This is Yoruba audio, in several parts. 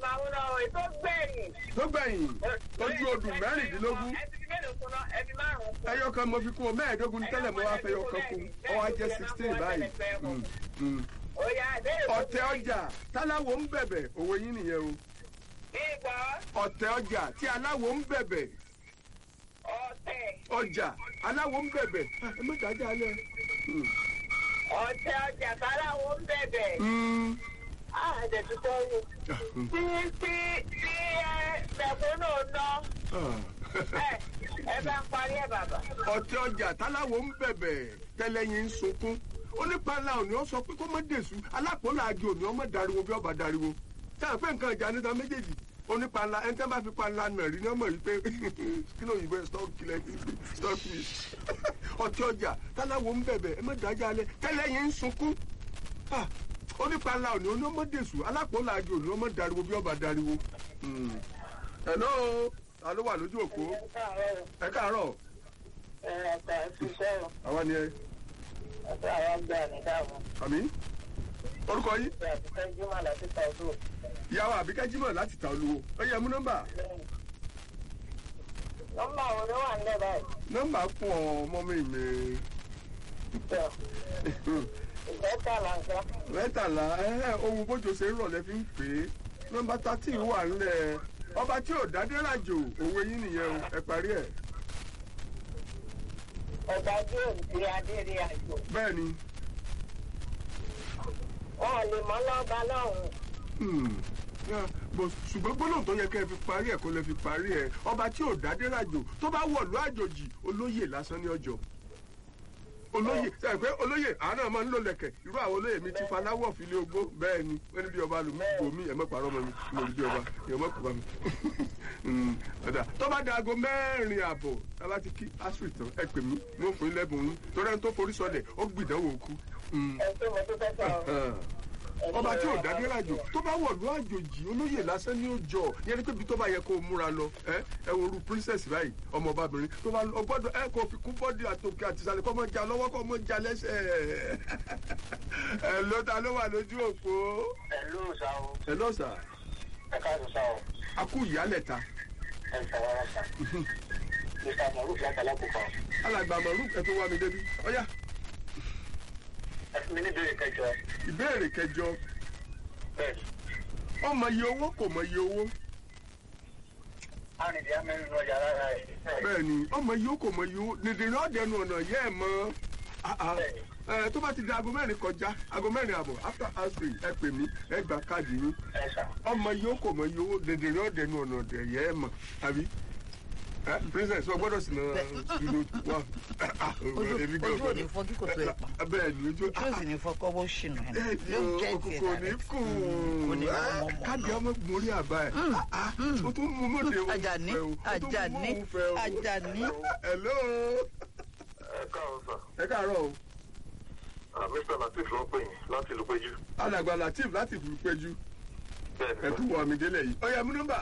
máa ń lọ ètò gbẹ̀yìn. tó gbẹ̀yìn ojú odù mẹ́rìndínlógún ẹbí mélòó kún náà ẹbí márùn-ún kún. ẹyọ kan mo fi kún o mẹ́ẹ̀ẹ́dógún ní tẹ́lẹ̀ mo wá fẹ́ yọ kan kún ọ wá jẹ́ sixteen báyìí. Mm, mm. ó yá ìbéèrè tó ọ̀tẹ̀ ọjà táláwo ń bẹ̀bẹ̀ òwe yín nìyẹn o ìgbọ́ ọ̀tẹ̀ ọjà tí aláwo ń bẹ̀bẹ̀ ọ̀tẹ̀ ọjà aláwo ń bẹ̀bẹ̀ Ah, ẹ mẹ́ta ajá alẹ́. Mm. ọ̀tẹ̀ ọjà káláwo ń bẹ̀bẹ̀. Mm. àdẹ̀tutọ́ yìí. Ah, mm. tí tí tí ẹ mẹ̀kúnnù ná Ah. ẹ ẹ bá ń parí ẹ̀ bàbá. ọ̀tẹ̀ ọjà táláwo ń bẹ̀bẹ̀ tẹ́lẹ̀yìn ń sunkún onípàlà òní ó sọ pé kó má dèṣù alápòlá àjò òní ọmọ dariwo bí ọba dariwo tá a pé nǹkan ìjà níta méjèèjì onípàlà ẹni tẹ́ bá fi pàlà nà rí ní ọmọ yìí pé kí ló yìí bẹ́ẹ̀ stop kìlẹ̀ stop me ọ̀tẹ̀ ọjà táláwo ń bẹ̀bẹ̀ ẹ má dájà alẹ́ tẹ́lẹ̀yìn ń sunkún Ah, onípàlà òní òní ọmọ dèṣù alápòlá àjò òní ọmọ dariwo bí ọba dariwo. Hmm. hello ta ló wà lójú òpó ẹ káàárọ̀ ẹ ọ̀tà ẹ fi sọ̀rọ̀ àwa ni ẹ ọ̀tà àwọn gbà ní dáàbò. àmì orúkọ yín ṣe àtúntẹ́ jùmọ̀ láti ta ọdún. ìyàwó àbíkẹ́ jimoh láti ta olúwo ó yẹ mú nọ́mbà nọ́mbà wo ló wà nílẹ̀ báyìí? nọ́mbà pọ̀ ọmọ mi mi ìjọ ìjọta làǹkà. mẹ́tàlá ẹ̀ ohun bójú ṣe ń rọ̀lẹ́ fi ń pè é nọ́mbà thirteen wà ńlẹ̀ ọba tí ò dádé ràjò òwe yín nìyẹn o ẹ parí ẹ̀ ọ̀gá tí ò ti adéré àjò. bẹ́ẹ̀ ni wọn ò lè mọ́ lọ́ba lọ́hùn. Hmm. Yeah, but ṣùgbọ́n gbólóhùn tó yẹ kẹ́ ẹ fi parí ẹ̀ kó lè fi parí ẹ̀ ọba tí ò dádé ràjò tó bá wọ̀lú àjòjì olóyè lásán ní ọjọ́ olóyè sẹ́yìn pé olóyè àwọn náà máa ń lò lẹ̀kẹ̀ irú àwọn olóyè mi ti faláwọ̀ fìlẹ̀ ogbó bẹ́ẹ̀ ni wọ́n ní bí ọba lù mí bò mí ẹ̀mọ́ pàrọ̀ mọ́ mi mo rí bí ọba ẹ̀mọ́ kò bá mi. Hmm, ọ̀dà tó bá da aago mẹ́rin àbọ̀ tábà ti kí asùn ìtàn ẹ pè mí mo fún ilé bùn yín torí ẹni tó forí sọlẹ̀ ó gbìdánwò kú. Hmm ẹ tó mo dúpẹ́ sọ̀rọ̀. ọba tí ò dádé ràjò tó bá wọ̀lú àjòjì olóyè lásán ní òjò yẹn ni pé ibi tó bá yẹ kó o múra lọ ẹ ẹ wo ru princess báyìí ọmọ ọbabìnrin tó bá lọ gbọ́dọ̀ ẹ kò fi kún bọ́dì àtòkè àtìsàlẹ̀ kọ́ mọ́ ja lọ́wọ́ kọ́ mọ́ ja lẹ́sẹ̀ ẹ ló ta ló wà lójú òpó ẹ ló sá o ẹ lọ sà ẹ káàdùn sá o a kú ìyálẹ̀ ta ẹ sàwárà sá. mr maruf láti alákòókò alàgbà maruf ẹ tó wá mi débi ọyá ẹ fún mi ní ìbéèrè kẹjọ ìbéèrè kẹjọ bẹ́ẹ̀ ọmọ iye owó kò mọ iye owó arìnrìn amẹ́rin lọ yàrá rẹ̀ bẹ́ẹ̀ ni ọmọ iye owó kò mọ iye owó nìdìrín ọ̀dẹ̀nu ọ̀nà yẹ́ ẹ̀ mọ́ Ah, ah. ẹ tó bá ti di aago mẹ́rin kọjá aago mẹ́rin àbọ̀ after answering ẹ pè mí ẹ gba káàdì yín ẹ sà. ọmọ yìí ó kò mọ iye owó dèdèrè ọ̀dẹ̀ nu ọ̀nà ọ̀dẹ̀ yẹ ẹ mọ̀ àbí ẹ princess ọ gbọ́dọ̀ sì náà ìlú wa èmi gan ojú ò ní fọ́ kí kò tó ẹ̀ pa bẹ́ẹ̀ ni ojú ojú ò sì ní fọ́ kọ́ bó ṣìnà ẹ̀ yóò jẹ́ ìfẹ́ kò ní kù kò ní kú mọ́ mọ́ káàdì ọmọ mórí àbá ẹ o tún mú mọ́tò ewu Àjàní, Àjàní, Àjàní. hello ẹ káàárọ̀ sà ẹ káàárọ̀ o Ah, mr latif ló ń pè yín láti ìlú péjú alàgbà latif láti ìlú péjú bẹ́ẹ̀ ẹ ni tún wọ mi délẹ̀ yìí ọ̀yà mú nọ́mbà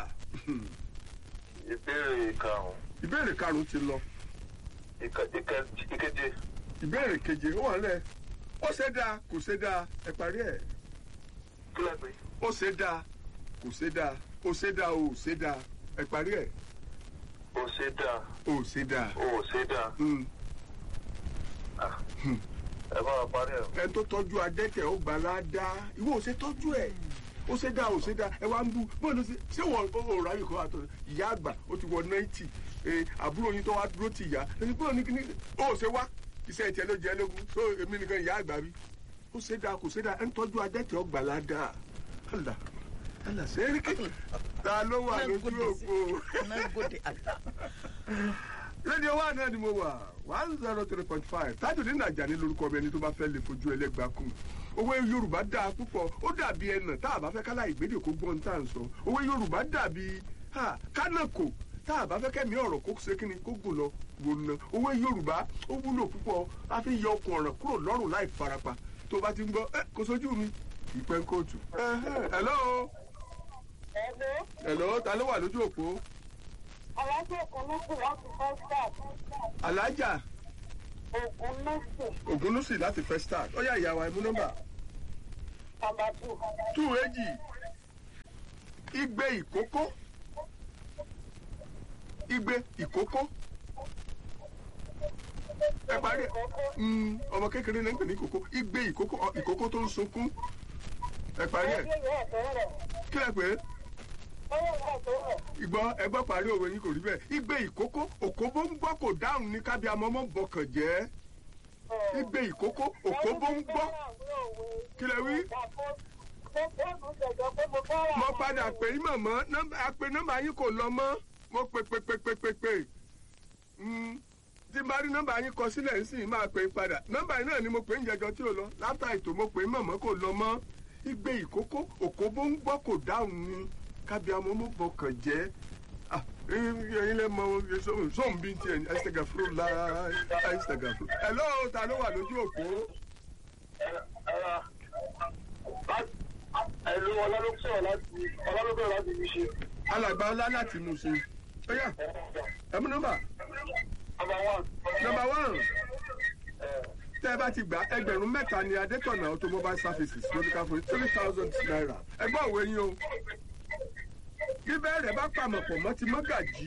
ìbéèrè karùn-ún ìbéèrè karùn-ún ti lọ. ìka- ìka- ìkeje ìbéèrè keje ó wà lẹ ó ṣe dáa kò ṣe dáa ẹ parí ẹ kílẹ̀ pé ó ṣe dáa kò ṣe dáa ó ṣe dáa ó ṣe dáa ẹ parí ẹ ó ṣe dáa ó ṣe dáa ó ṣe dáa Hmm. Ah, ẹ bá wa parí ẹ̀ ẹni tó tọ́jú adẹ́tẹ̀ ó gbà ládàá ìwọ ò ṣe tọ́jú ẹ̀ ó ṣe dáa ó ṣe dáa ẹ wá ń bú bóyá ṣe ṣé wọ́n ò ráyè kọ́ àtọ̀ ìyá àgbà ó ti wọ náìtì àbúrò yín tó wá dúró ti ìyá ẹni bóyá ní kíní ó ṣe wá iṣẹ́ ìtẹ́ ló jẹ́ lógún tó èmi nìkan ìyá àgbà bí ó ṣe dáa kò ṣe dáa ẹni tọ́jú adẹ́tẹ̀ ó gbà ládàá àlà àlà sẹ́ríkì ta ló wà lójú òpó nagode àgbà rédíò wa náà ni mo wà one zero three point five tájùdín nàjàní lórúkọ mi ẹni tó bá fẹ́ lè fojú ẹlẹ́gbàá kù òwe yorùbá dáa púpọ̀ ó dàbí ẹnà tá a bá fẹ́ kálá ìgbédè kó gbọ́n tá à ń sọ òwe yorùbá dàbí ha, kánàkò tá a bá fẹ́ kẹ́mi ọ̀rọ̀ kó ṣe kíni kó gùn lọ gbòòna òwe yorùbá ó wúlò púpọ̀ a fi yọ okùn ọ̀ràn kúrò lọ́rùn láì farapa tó bá ti ń gbọ́ ẹ kò sójú mi ìpẹ́ ń kóòtù. hello ẹ̀gbọ́n hello ta ló wà lójú òpó alájọ ògùn lóṣù láti fọ́stàt alájà ògùn lóṣù ògúnlùsì láti fẹ́ start ó yá ìyàwó ẹ̀mú nọ́mbà. tàbátù tú èjì igbe ìkókó igbe ìkókó ẹ parí ẹ Mm, ọmọ kékeré náà ń pè ní ìkókó igbe ìkókó ọ, ìkókó tó ń sunkún ẹ parí ẹ kí ẹ pè é ìgbọ́ ẹgbọ́ parí òwe yín kò rí bẹ́ẹ̀ igbe ìkókó òkóbó ń gbọ́ kò dáhùn ní kábí amọ́mọ́ bọkàn jẹ́ igbe ìkókó òkóbó ń gbọ́ kí lẹ wí. mo padà pè yín mọ̀mọ́ nọ́mbà àpè nọ́mbà yín kò lọ mọ́ mo pè pè pè pè pè pè Mm, tí n bá rí nọ́mbà yín kọ sílẹ̀ ń sìn máa pè é padà nọ́mbà yín náà ni mo pè ń jẹjọ tí ò lọ látà ètò mo pè é mọ̀mọ́ kò lọ mọ́ igbe ìkókó òkóbó ń gbọ́ kò dáhùn ni kábí amọ́mọ́ bọkàn jẹ́ Ah, ẹyin lẹ mọ sóun bí tiẹ̀ ní ẹsẹ̀gà fúru la ẹsẹ̀gà fúru. ẹ lọ́wọ́ ta ló wà lójú òpó Ẹ̀lú ọlọ́lọ́sọ̀rọ̀ láti ọlọ́lọ́sọ̀rọ̀ láti fi ṣe. alàgbà ọlá láti mú ṣe. ó yá ẹ mú nọ́mbà Number one. nọ́mbà one tẹ́ ẹ bá ti gbà ẹgbẹ̀rún mẹ́ta ni adétọ̀nà automobile services lórí ká fún three thousand naira ẹgbọ́n òwe yín o bí bẹ́ẹ̀ rẹ̀ bá pàmò pọ̀ mọ́ ti mọ́gàjì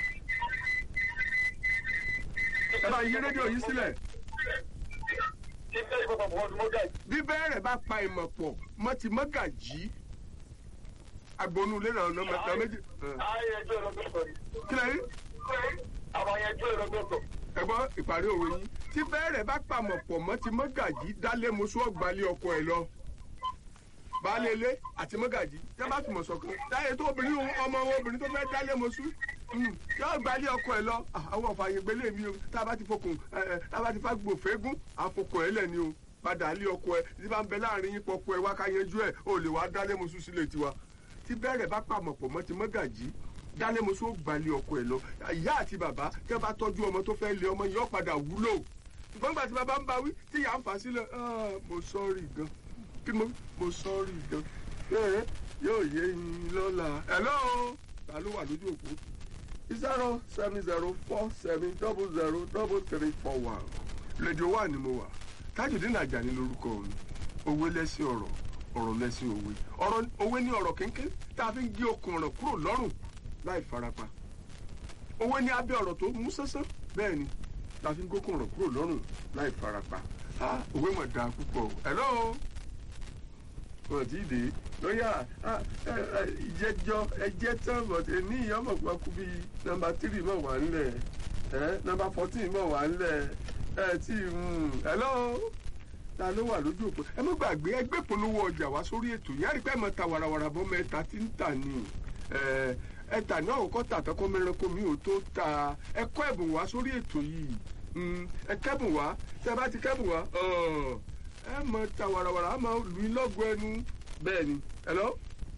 ẹ bá yí rédíò yín sílẹ̀ Títẹ́ ìfọ̀pọ̀ pọ̀ ọdún mọ́gà yìí. bí bẹ́ẹ̀ rẹ̀ bá pa ìmọ̀ pọ̀ mọ́ ti mọ́gàjì agbonú ilé náà ọ̀nà mẹ́ta méjì Ayé ẹjọ́ ìlọ́gbọ̀tọ̀ ni. kí lẹ́yìn Àwọn ẹjọ́ ìlọ́gbọ̀tọ̀. ẹ̀gbọ́n ìparí òwe yín tí bẹ́ẹ̀ rẹ̀ bá pàmò pọ̀ mọ́ ti mọ́gàjì dálé mọ́sú ọ̀gbálẹ̀ ọkọ ẹ̀ lọ baálé ilé àti mọ́gàjì tẹ́ bá fìmọ̀ ṣọ̀kan táyé tó obìnrin òun ọmọ wọn obìnrin tó fẹ́ dálé mọ́sú mm, yóò gbalẹ̀ ọkọ ẹ̀ lọ Ah, àwọn ọ̀fààyè gbélé mi o tá a bá ti fokùn ẹ, ẹ, tá a bá ti fa gbòfégún àfokùn ẹ̀ lẹ̀ ni o padà lé ọkọ ẹ̀ tí bá ń bẹ láàrin yín pọkọ ẹ̀ wá ká yanjú ẹ̀ o lè wá dálé mọ́sú sílé tiwa tí bẹ́ẹ̀rẹ̀ bá pàmò pọ̀ mọ́ ti mọ́gàjì dálé mọ́sú ó gbalẹ̀ ọkọ ẹ̀ lọ ìyá àti bàbá tẹ́ bá tọ́jú ọmọ tó fẹ́ lé ọmọ yóò padà wúlò ṣùgbọ́n gbà tí bàbá ń bá wí tí ìyá ń fà sílẹ̀ "Ah, mo sọ́ọ̀rì gan kí mo mo sọ́ọ̀rì gan ẹ yóò yé yín lọ́la hello ta ló wà lójú òpó zero seven zero four seven double zero double three four one rédíò wà ní mo wà Tajudeen Ajani lórúkọ mi òwe lẹ́sìn ọ̀rọ̀ ọ̀rọ̀ lẹ́sìn òwe ọ̀rọ̀ òwe ní ọ̀rọ̀ kínkín tá a fi ń gé okùn ọ̀rọ̀ kúrò lọ́rùn láì farapa òwe ní abẹ́ ọ̀rọ̀ tó mú sánsán bẹ́ẹ̀ ni tá a fi ń gókùn ọ̀rọ̀ kúrò lọ́rùn láì farapa Ah, òwe mọ̀ dáa púpọ̀ hello wọn ti dé lọ́yà ìjẹjọ ẹjẹ tán bọ̀dé ní ìyọ́mọ̀ pàkú bí nọmba tírì mọ̀ wà ńlẹ̀ ẹ nọmba fourteen mọ̀ wà ńlẹ̀ ẹ tí hello ta ló wà lójú òpó ẹ má gbàgbé ẹgbẹ́ polówó ọjà wá sórí ètò yẹ́rì pé mọ̀ ta wàràwàrà bọ́ mẹ́ta tí ń tà ní ẹ ẹ̀tà náà kọ́ tàtọ́kọ́ mẹ́ranko mi ò tó ta ẹ kọ́ ẹ̀bùn wá sórí ètò yìí Mm, ẹ kẹ́bùn wá tẹ́ bá ti kẹ́bùn wá ọ̀ ẹ mọ ta wàràwàrà á máa lù í lọ́gọ̀ ẹnu bẹ́ẹ̀ ni hello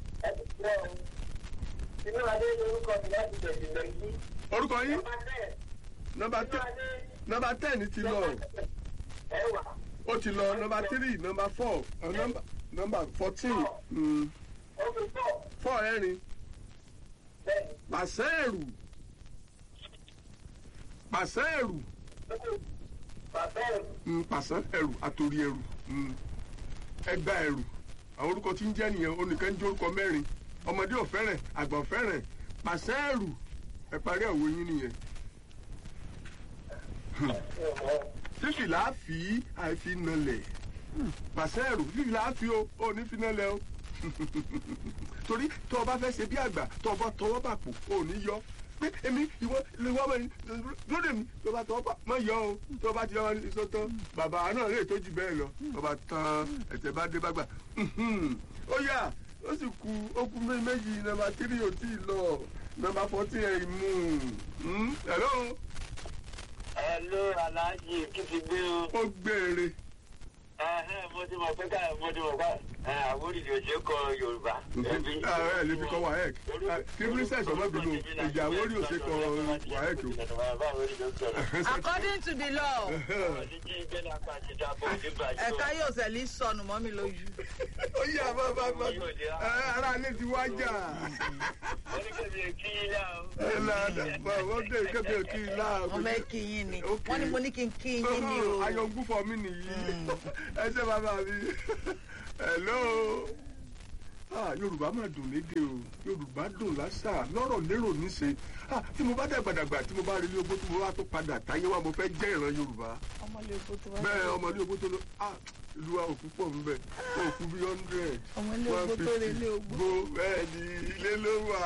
Inú adé lórúkọ mi láti tẹ̀sí lẹ́yìn. orúkọ yín Ọba bẹ́ẹ̀. nọmba Inú tẹ adé nọmba ten ti lọ ẹwà. ó ti lọ nọmba three nọmba four ọ, nọmba nọmba fourteen mm, Ó fi pọ̀. four ẹ̀rin Bẹ́ẹ̀ni. pàṣẹ ẹ̀rù pàṣẹ ẹ̀rù Bàbá ẹ̀rù. mm, pàṣẹ ẹ̀rù àtòrí ẹ̀rù mm, ẹgbà ẹ̀rù àwọn orúkọ tí ń jẹ́ nìyẹn onìkan ń jẹ́ orúkọ mẹ́rin ọmọdé ò fẹ́rẹ̀ àgbà ò fẹ́rẹ̀ pàṣẹ ẹ̀rù ẹ parí ẹ̀wọ̀ yín nìyẹn. fífi láàfin àìfi nalẹ̀ pàṣẹ ẹ̀rù fífi láàfin o ò ní fi nalẹ̀ o torí tó o bá fẹ́ ṣe bí àgbà tó o bá tọwọ́ bà pò ò ní yọ pé èmi ìwọ ìwọ ọmọ yìí lóde mi tó o bá tọwọ́ bà má yọ o tó o bá ti yọ wọn ní sọ́tọ́ bàbá náà lè tó jù bẹ́ẹ̀ lọ tó o bá tán ẹ̀tẹ̀ bá dé bá gbà ó yà ó sì ku ó kú mé- méjì nọ́mbà tírì ò tí ì lọ nọ́mbà fọ́tì ẹ̀ mú un hello Hello, Alhaji, kí ti gbé o? ó gbére Ẹ̀hẹ́n, mo ti mọ̀ pé ká mo ti mọ̀ pé ẹ̀, àwòrìdì òjò kọ Yorùbá. Ẹbí. ààrẹ lè fi kọ wahec kí princess ọmọbìnú ìjà àwórí òsè kọ wahec o. according to the law ẹ̀ka yóò sẹ̀lí sọnù mọ́ mi lójú. ó yà bá bá bá ẹ ara ilé ti wá jà ẹ là bá wọ́n dé kébé kí n lá wọ́n fẹ́ kí yín ni Okay. wọ́n ní mo ní kí n kí yín ni o. ayọ̀ngún fọ mí nìyí ẹ ṣe bàbá mi hello Ah, yorùbá máa dùn lédè o yorùbá dùn lásà lọ́rọ̀ lérò níṣe Ah, tí mo bá dàgbàdàgbà tí mo bá rí ilé ogbó tí mo bá tó padà táyé wá mo fẹ́ jẹ́ ìran yorùbá ọmọlé ogbó tó wá bẹ́ẹ̀ ọmọdé ogbó tó lọ ah, ìlú wa òkú pọ̀ ń bẹ̀ òkú bí hundred ọmọlé ogbó tó relé ogbó gbó bẹ́ẹ̀ ni ilé ló wà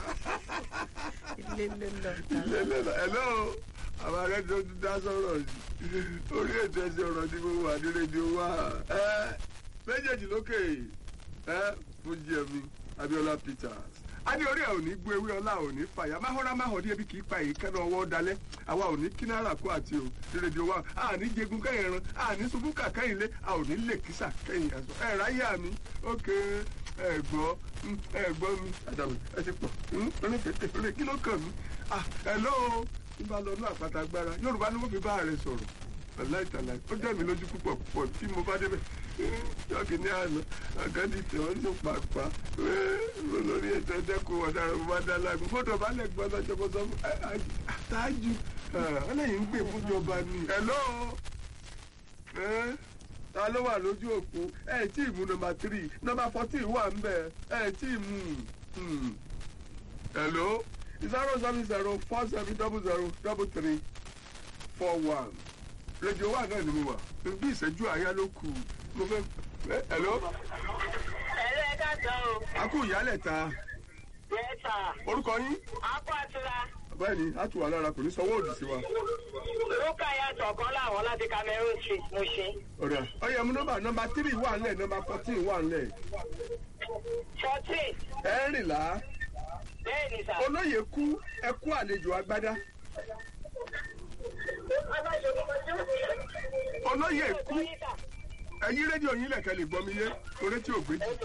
ilé ló lọ ilé ló wà hello àwọn ará tó ti dá sọ̀rọ̀ yìí orí ètò ẹsẹ̀ ọ̀rọ̀ tí mo wà ní rédíò wa ẹ méjèèjì lókè ẹ fún jẹmi Abíọ́lá Peters a ní orí ẹ ò ní gbó ewé ọlá ò ní fàyà máhọ́rá máhọ́dí ebi kì í pa èyí kẹ́nà ọwọ́ dalẹ̀ àwa ò ní kínára kó àti o ní rédíò wa a ní jẹgun kẹ́yìn ẹran a ní ṣubú kà kẹ́yìn lé a ò ní lè kísà kẹ́yìn ẹ̀sọ́ ẹ̀ ráyà mi ókè ẹ̀ gbọ́ mm, ẹ̀ gbọ́ mi àdàbò ẹ ti pọ̀ orí tètè orí kí ló kàn mí ah hello nígbà lọ ní àpáta agbára Yorùbá ni mo fi bá rẹ sọ̀rọ̀ aláìtàláì ó jẹ́ mi lójú púpọ̀ púpọ̀ tí mo bá débẹ̀ yọ̀kì ní àná àgádì tí wọ́n tún pàpà lórí ètò ẹ̀dẹ́kùn ọ̀daràn mo bá dá lágùn fótó bá lẹ̀ gbọ́ lọ́jọ́ bọ́ sọ fún àtájù ọlẹ́yìn ń gbè fúnjọba ni. hello ta ló wà lójú òpó ẹ tí ì mú nọ́mbà tírì nọ́mbà fourteen wà ń bẹ ẹ tí ì mú hello zero seven zero four seven double zero double three four one rédíò wà náà ni mo wà bí ìṣẹ́jú àyá ló kù mo fẹ́ ẹ hello Ẹ̀rọ ẹ̀ka sọ o. a kú ìyálẹ̀ ta Yẹ́sà. orúkọ yín Akọ àtúrà. bẹ́ẹ̀ ni a tù wá lára kò ní sanwó òdì sí wa Lúkà yàtọ̀ kan láwọn láti Cameroon Street mo ṣe. ọ̀rẹ́ ọ̀yẹ̀ mú nọ́mbà nọ́mbà tírì wà ńlẹ̀ nọ́mbà fourteen wà ńlẹ̀ Fourteen. ẹ̀rìnlá Bẹ́ẹ̀ ni sà. olóyè kú ẹkú àlejò agbádá olóyè kú ẹ̀yìn rédíò yín lẹ̀kẹ́ lè gbọ́ mi yé torí tí ò gbé jù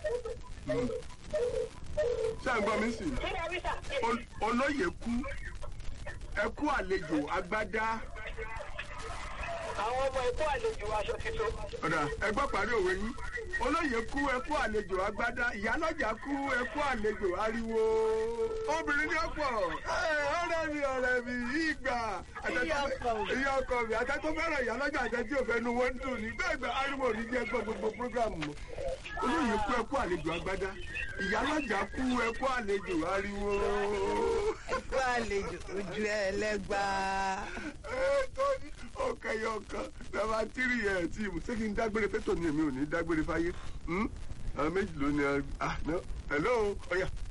ṣé à ń gbọ́ mi sì Kí ni a wí sà? Ol- olóyè kú ẹkú àlejò agbádá Àwọn ọmọ ẹ̀kọ́ àlejò aṣọ tuntun. ọ̀dà ẹgbọ́ parí òwe yín olóyè kú ẹkú àlejò agbádá ìyálọ́jà kú ẹkú àlejò ariwo obìnrin ní ọ̀pọ̀ ẹ, ọ̀rẹ́ mi ọ̀rẹ́ mi ìgbà Ìyá ọkọ mi. ìyá ọkọ mi àtẹ́tọ́ fẹ́ràn ìyálọ́jà àtẹ́tí òfẹ́ nu wọ́n ń dùn ní bẹ́ẹ̀ gbà ariwo ní jẹ́ gbọ́ gbogbo prógrámù mọ́ olóyè kú ẹkú àlejò agbádá ìyálọ́jà kú ẹkú àlejò ariwo. ẹkọ àlejò ojú ẹlẹgbàá. tóní ọkẹyọ kan bàbá tírì ẹ tí mo ṣé kí n dágbére fẹtọ ni èmi ò ní dágbére fáyé Hmm? àwọn méjì ló ní ẹ ah no hello ọyà